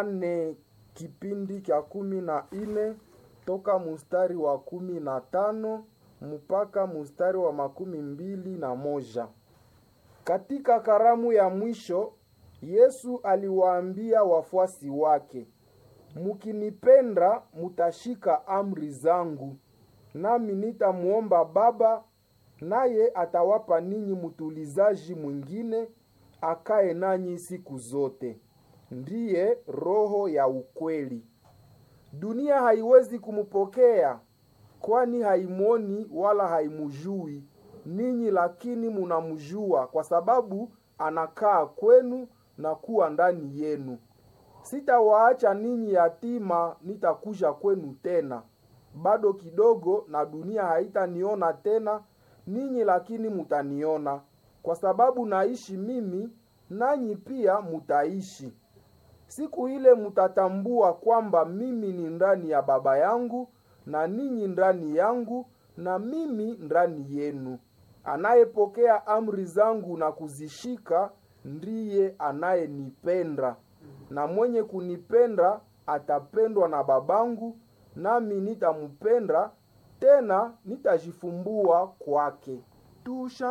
Yohane kipindi cha kumi na nne toka mustari wa kumi na tano mpaka mustari wa makumi mbili na moja. Katika karamu ya mwisho Yesu aliwaambia wafuasi wake, mukinipenda mutashika amri zangu, nami nitamuomba Baba, naye atawapa ninyi mtulizaji mwingine akae nanyi siku zote, ndiye Roho ya ukweli. Dunia haiwezi kumupokea, kwani haimwoni wala haimujui ninyi, lakini munamjua, kwa sababu anakaa kwenu na kuwa ndani yenu. Sitawaacha ninyi yatima, nitakuja kwenu tena. Bado kidogo, na dunia haitaniona tena ninyi, lakini mutaniona, kwa sababu naishi mimi, nanyi pia mutaishi. Siku ile mutatambua kwamba mimi ni ndani ya Baba yangu na ninyi ndani yangu na mimi ndani yenu. Anayepokea amri zangu na kuzishika ndiye anayenipenda, na mwenye kunipenda atapendwa na Babangu, nami nitampenda tena nitajifumbua kwake. Tusha